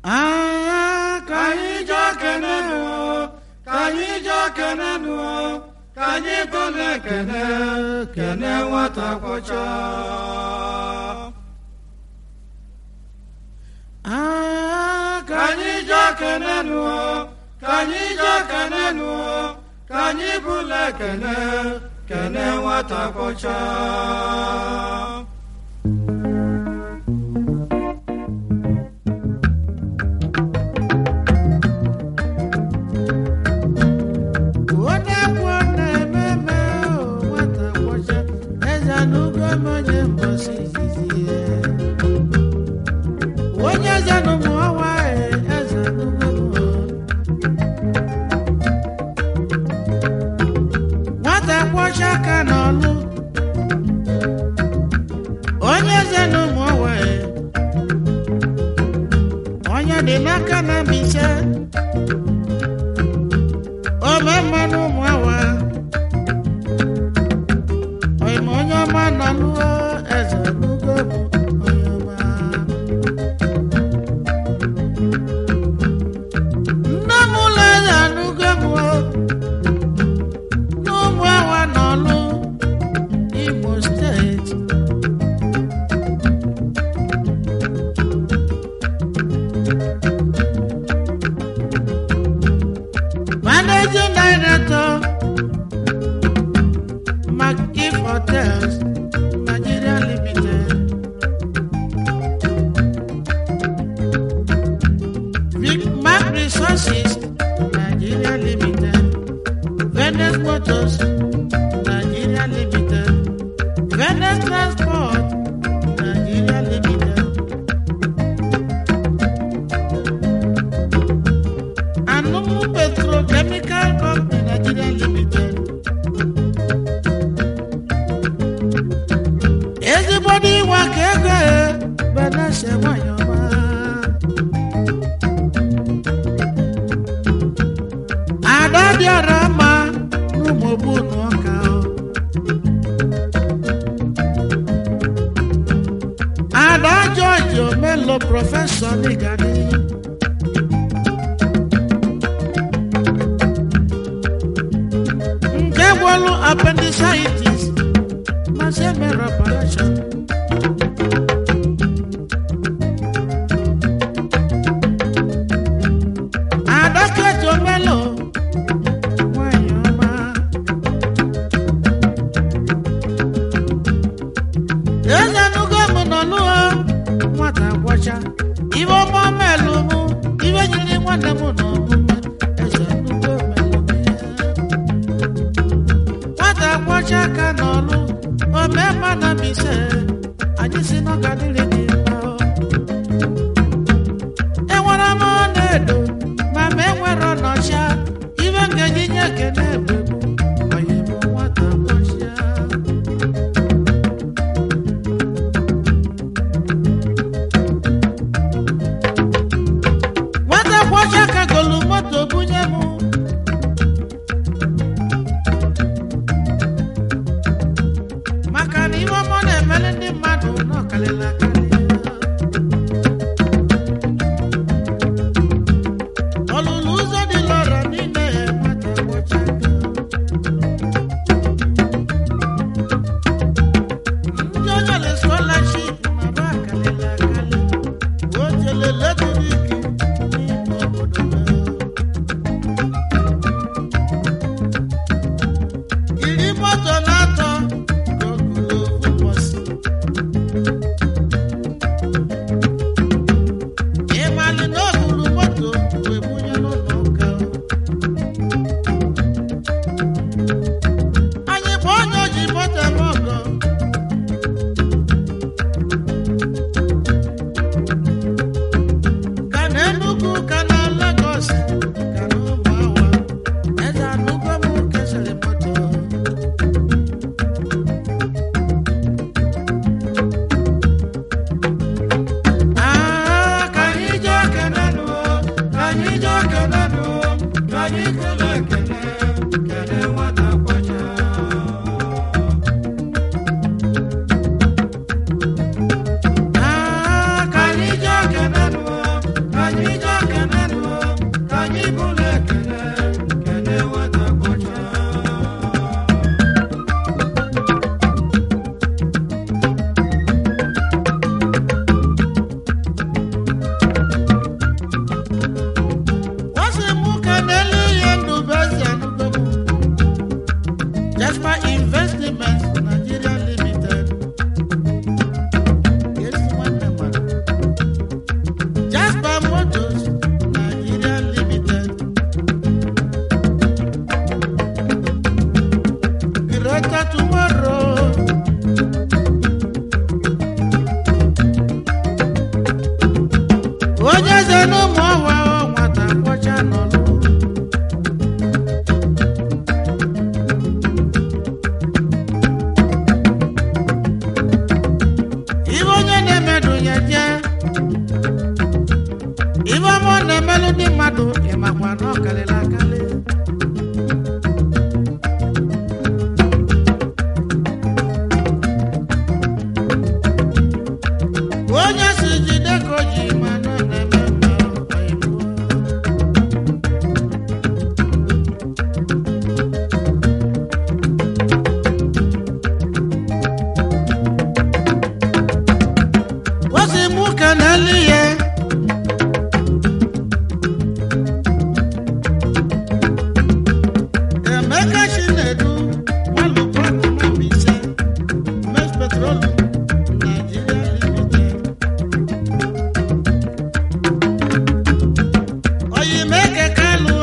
Ah, ka anyị jee kene nụ ka anyị jee kene nụ ka anyị tụle kene kene nwata kwọcha Ah, ka anyị jee kene nụ ka anyị jee kene nụ ka anyị bụle kene kene nwata kwọcha onye kwuo na-ememe o, nwata kwọcha eze n'ugo m onye mbọsi izizi ya. onye eze n'ụmụ ọnwa e, eze n'ugo m o. nwata kwọcha aka n'ọlụ onye eze n'ụmụ ọnwa e. onye dị n'aka na mbise ome mmanụ ụmụ awa oyima onye ọma nọ lụọ eze n'ugo bụ onye ọma nne m ụlọ eze n'ugo m o, n'ụmụ awa nọ lụ imo steeti Managing Director, McGiff Hotels, Nigeria Limited. Vic Mac Resources, Nigeria Limited. Venice Motors, Nigeria Limited. Venice Transport, Nigeria Limited. Anumu Petrochemical Company Nigeria Limited. Ezigbo ịwa ka ego e benese nwanyị ọma. Ada dịara mma n'ụmụ ogbunu ọka. o. Ada George Omelo Prọfesọ Nigadi. nke gwọlụ appendicitis ma se mere operation adọkịta omelo nwanyị ọma eze nugo m nọ lụọ nwata gwọcha ibe ọma melu mụ ibe nyiri nwanne m na omume eze nugo melu m ya nwata kwọcha aka n'ọlụ ome mma na mbise anyị si n'ọgadịrị dị mma o. enwere m na-edo ma ma enwere ọnọcha ibe ngaji nye ekene egbe onye bụ nwata kwọcha nwata kwọcha ka golu moto bunye m maka na ihe ọma na-emere ndị mmadụ n'ọkalịla akarị ọlụlụ ụzọ dị lọrọ n'ime ya nwata gbọcha aka. ndị onyere scholarship na ba akalịla akarị o jele letrik n'ime obodo ha. iri moto na-atọ ka ọ gụrụ ofu ụbọchị. ịmalị na o buru moto wee bunye n'ụlọ ụka anyị bụ onye oji moto eme ọgọ ka na Enugu ka na Lagos ka na ụmụawa eze anụgo m kesịrị moto Ah, ka anyị jee kene nụ, ka anyị jee kene nụ, ka anyị kele kele, kele nwata kwọcha. Ah, ka anyị jee kene nụ, ka anyị onye eze n'ụmụ ọwa nwata kwọcha n'ọlụ ibe onye na-emedu ya je ibe ọma ọ na-emelụ ndị mmadụ ịmakwa na ọ karịrị akarị onye si jide ka o ji ma na ọ na-eme mma ọyịbụọ. Wasi mú kanali yẹ. Emeka Chinedu, Walu Paki Mambise, Mex Petroleum, Nigeria Limited. Oyimeke Kalu,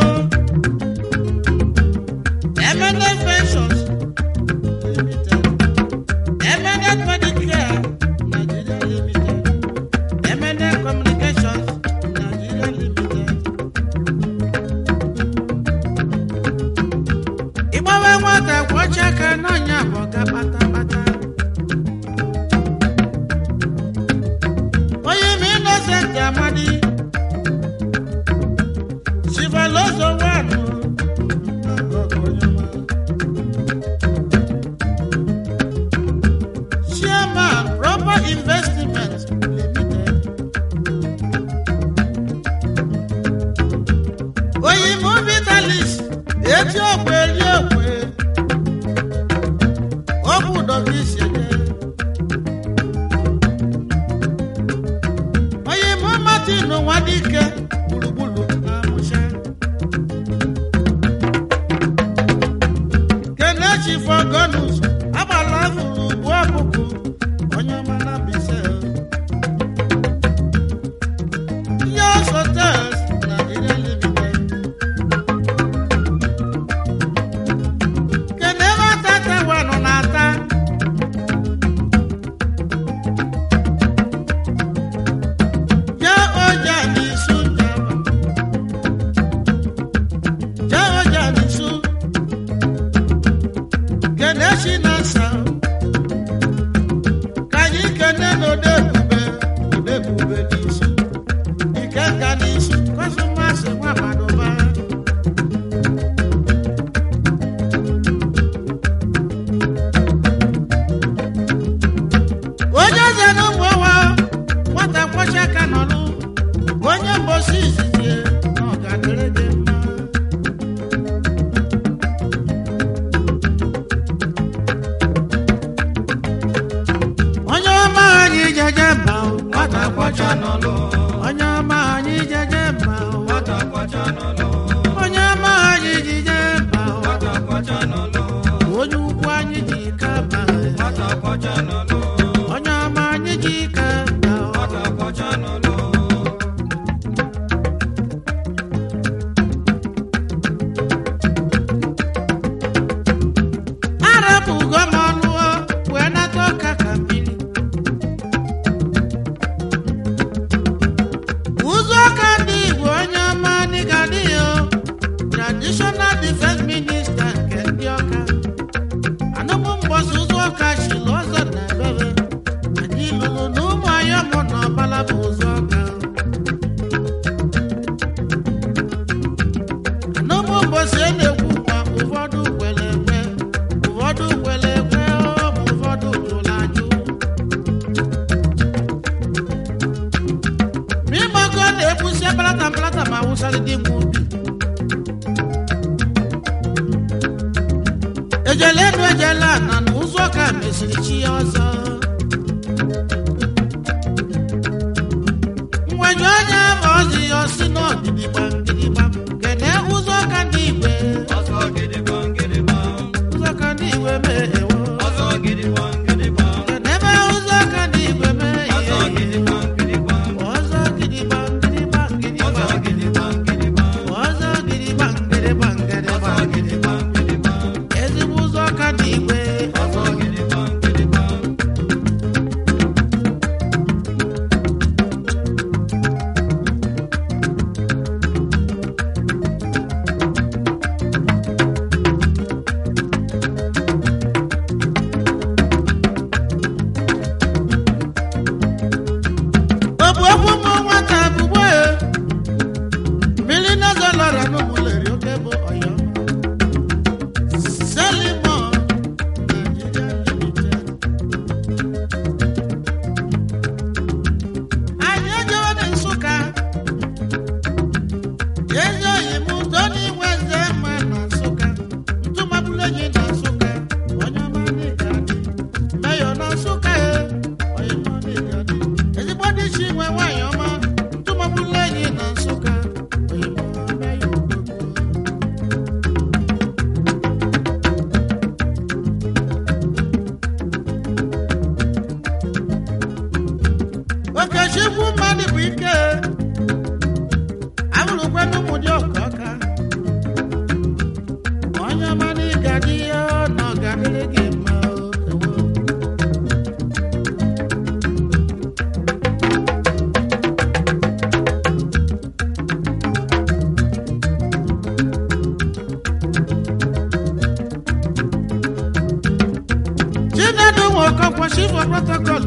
Eminent Ventures Limited, Eminent Medicare, Nigeria Limited, Eminent Communications, Nigeria Limited. Ịgbawe nwata kwọcha aka n'ọnya bụ ọga kpatakpata. Onye ime Innocent Amadi, Chivalozo Wanu, Chairman, Proper Investment Limited. Oyinbo Vitalis, etí ọ̀pẹ rí ọ̀pẹ. Ó gbúdọ̀ fi ṣẹ̀jẹ̀. Oyinbo Martin Nwadike, gbùrùgbùrù àmúṣẹ́. Kelechi Fọgọ́nùs, agbala fụrụ ugbu ọkụkụ, onye ọma na Mbaise. Yos Hotels, Nigeria Limited. Keneva tata wanu n'ata. Ja ọjà n'isu njaba. Ja ọjà n'isu. Keneshi na nsa. Ka anyị kene n'ode ebube, ode ebube n'isu. Ike nka n'isu, kọsụmasị nwa Madoba. onye eze na ụmụ ọwa nwata kwọcha aka n'ọlụ onye mbosi izizi na ọgadịrị dị mma onye ọma anyị jeje mba o, nwata kwọcha n'ọlụ onye ọma anyị jeje mba o, Nwata kwacha n'ọlụ, onye ọma anyị jije mba o, nwata kwacha n'ọlụ, onye ukwu anyị ji ka mba nwata kwacha n'ọlụ, onye ọma anyị ji ka mba o. nwata kwacha n'ọlụ. arapụgo m ọnụ o, wee nata ọka ka mmiri ụzọ ọka ndị igbo onye ọma dịga dị ya o, traditional defense minister nke ndị ọka anụmụ mgbọsị ụzọ ọka chịrị ọzọ na ebere anyị lụrụ na ụmụ ayọmụ na ọbala bụ ụzọ ọka anụmụ mgbọsị a na-ekwu ma ụfọdụ kwere ekwe ụfọdụ kwere ekwe ọ ma ụfọdụ jụrụ ajụ ma ịgbago na-ebusi apalata mpalata ma wụsarị dị nwa ubi ejele enu ejele ana na ụzọ ka mesiri chi ya ọzọ mgbenye onye ma ọzi ya ọsị n'ọgidigba ngidigba kene ụzọ ka ndị igwe Ọzọ gidigba gidigba, ụzọ ka ndị igwe mee ewo ọzọ gidigba gidigba, kene ebe ụzọ ka ndị igwe mee ọzọ ihe gidigba gidigba, ọzọ gidigba ngidigba ngidigba ọzọ gidigba gidigba, ọzọ gidigba ngidigba ngidigba ọzọ gidigba gidigba, ezigbo ụzọ ka ndị igwe ọzọ gidigba gidigba.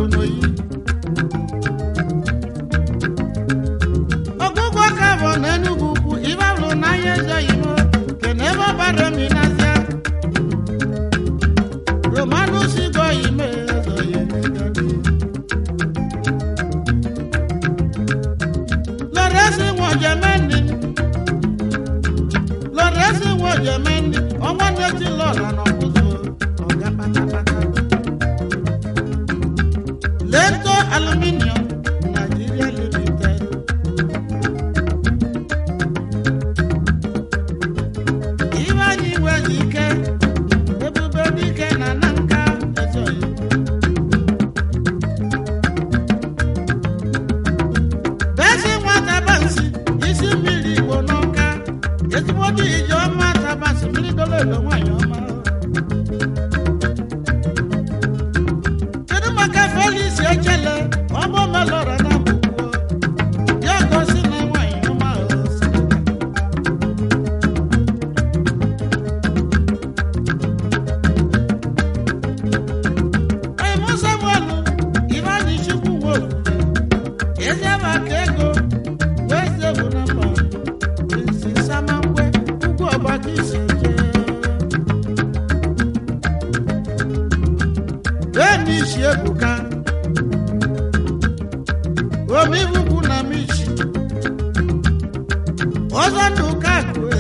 alụ n'oyi ọgụgụ ka bụ na enugwu ukwu ibe alụ n'ahịa eze oyibo kene ebe ọbara minazia romanus igbo ime eze oyibo lọrẹsì wọn jẹ mẹni lọrẹsì wọn jẹ mẹni ọmọ nẹtí lọrọ ànàkúzọ ọgá pátápátá lẹtọ aluminium nigeria limited. Ivanyi Wezike, Ebube Dike na Nanka Ezoyi. Bẹ́sí nwata bansi, isi mmiri Igbo n'ọka, ezigbo dị ije ọma tabansi, mmiri dolo edo nwanyị ọma. Kedu maka Felix Echele, ọgbọ melọrọ na mgbugbo, ya gosi na nwanyị ọma o si. Anyị mụ Samuel, Ivanyi Chukwu Nwoke. Ezi maka ego wee si egwu na mba isi samangwe ugwu ọgbaka isi eje bee na isi ebuka omibukwu na michi ọzọ ndụ kakue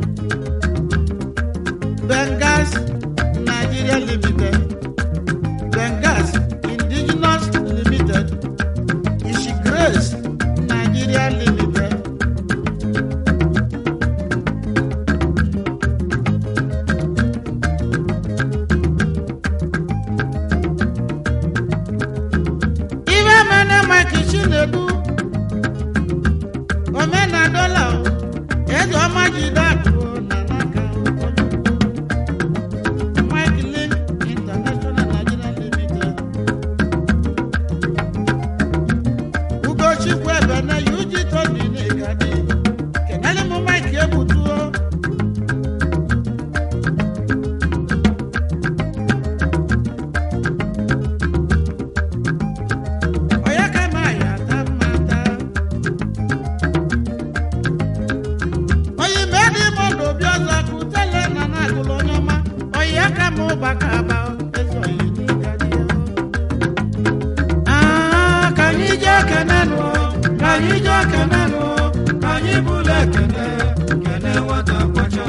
bengas nigeria limited bengas indigenous limited Ishi Grace Nigeria Limited. Ibe mene Mike Chinedu, omena dola o, eze ọma jide akụ o na n'aka o. Mike Link International Nigeria Limited. ugochukwu ebe na yuji toni n'igadi kenele m mike egbutuo onye ka ma ya ata mmata oyi medi mmadụ obi ọzọ kutele na na-agụlụ onye ọma oyi aka m ụbaka aba ezi oyi n'igadi Ah, ka anyị jee kene nụ, ka anyị jee kene nụ, ka anyị bụlụ ekene, kene nwata kwacha.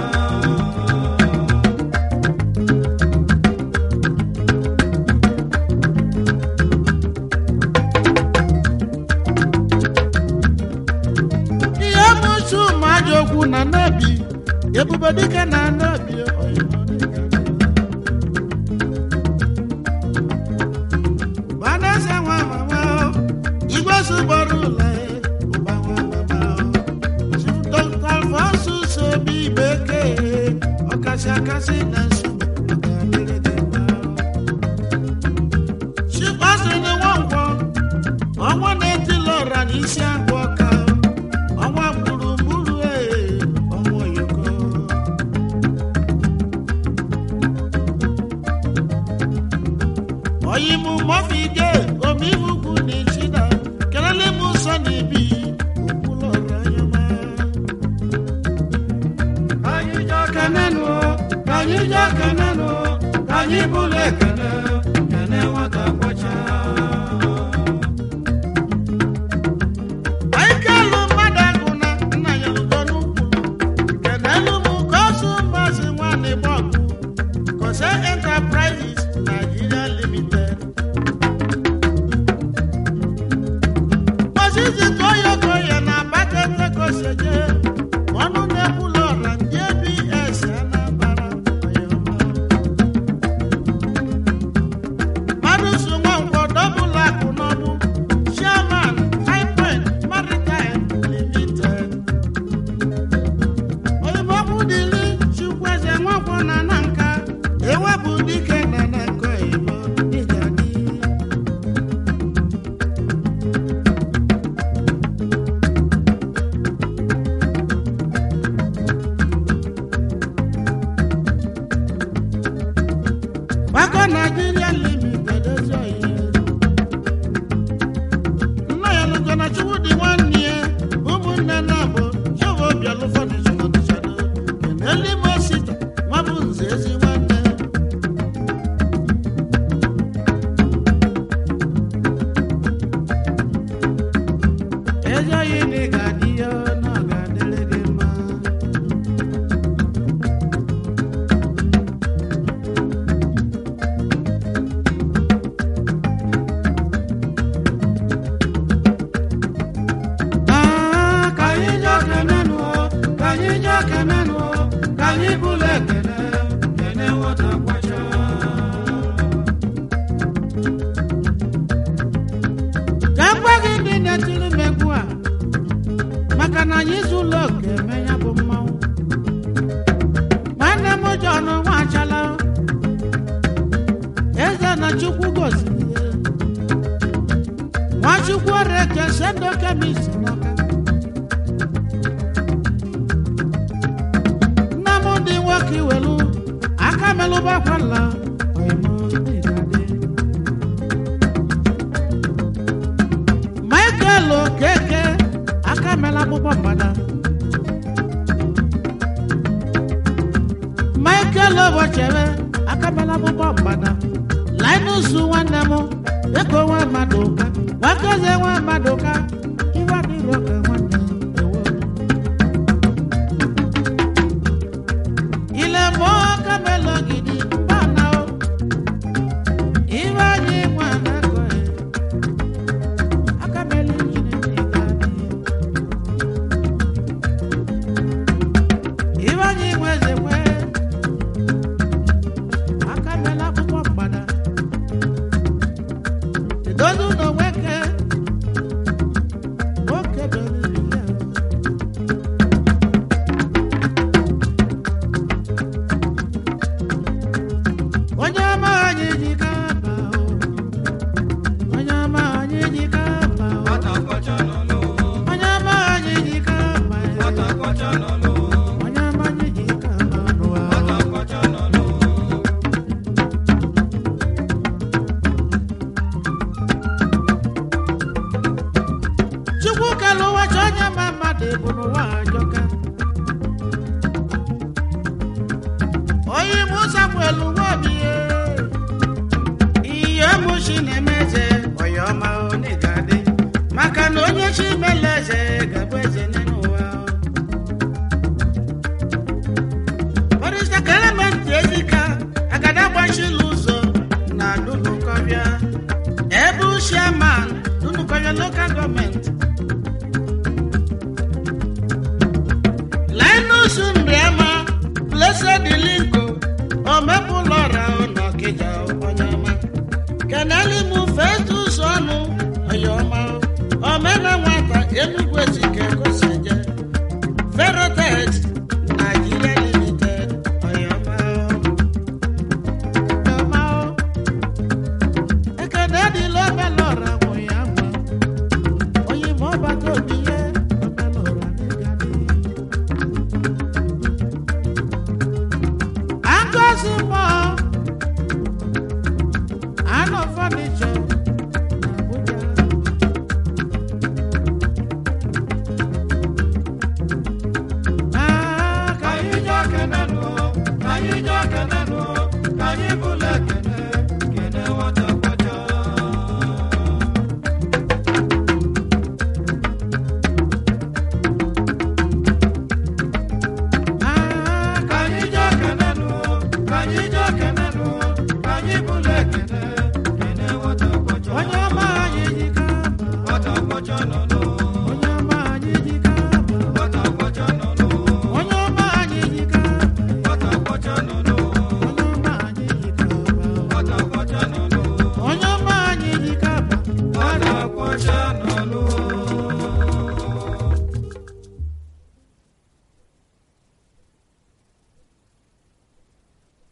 ihe mụchu mmadụ okwu na nnabi ebube dike na nnabi oyibo dike. Vanessa nwa mama o, igwe sụgbọrọ ụlọ ya, ụba nwa mama o. Chief Dr. Alphonsus Obi Bekee, ọkasị akasị na nsogbu, ọ ga-adịrị gị mma o. Chief Austin Nwankwo, ọnwa na-etili ọra n'isi agụ ọka o. ọnwa gburugburu ee, ọnwa oyoko. oyimu mọfide omibukwu na ichida kelele m nsọ na ibi okwulọrọ anyama Ka anyị jee kene nụ, ka anyị jee kene nụ, ka anyị bụlụ ekene, kene nwata kwacha. aikelu mmadụ agụ na nna ya udo n'ukwu kenelu m kosu mbasi nwanne bọgụ kose enterprises nigeria limited osisi toyokoye na bakete koseje ọnụ na-ekwulu ọra ndị abs anambara oyoma mmadụ so nwankwọ dọbụlụ akụ n'ọdụ chairman high point maritime limited oyimokwu dịrị chukwueze nwankwọ na na nka ewepụ dike na na nke oyibo dịka dị Wako Nigeria Limited ezi oyi ekene nụ ka anyị bụla ekene kene nwata kwacha ka m gwa gị ndị na-etiri m egwu a maka na anyị zụlọ oke eme ya bụ mmanwụ nwanne m John Nwachala eze na chukwu gosiri ya nwachukwu oreke sendo kemis n'ọka nna m dị nwoke iwelu aka melụbakwala oyimo dịgadị michael okeke aka mela akpụkpọ mgbada michael ụbọchịebe aka mela akpụkpọ mgbada linus nwanne m ego nwa mmadụ ụka nwakoze nwa mmadụ ụka iwe adịghị oke nwanne ewo ile mmụọ aka mela ogidi bana o iwe anyị nwa na-akọghị aka mela injin ndị ga-adị iwe anyị nwe eze nwe aka mela akwụkwọ mgbada edozi ụlọ nwoke nwoke doro ibe ya onye ọma anyị ji ka mba o onye ọma anyị ji ka mba o nwata kwacha n'ọlụ onye ọma anyị ji ka mba e. nwata kwacha n'ọlụ onye ọma anyị ji ka mba n'ụwa o. nwata kwacha n'ọlụ chukwu kere ụwa chọ onye ma mmadụ bụ n'ụwa ajọka onye mụ samuel nwobi ihe mụchi na-eme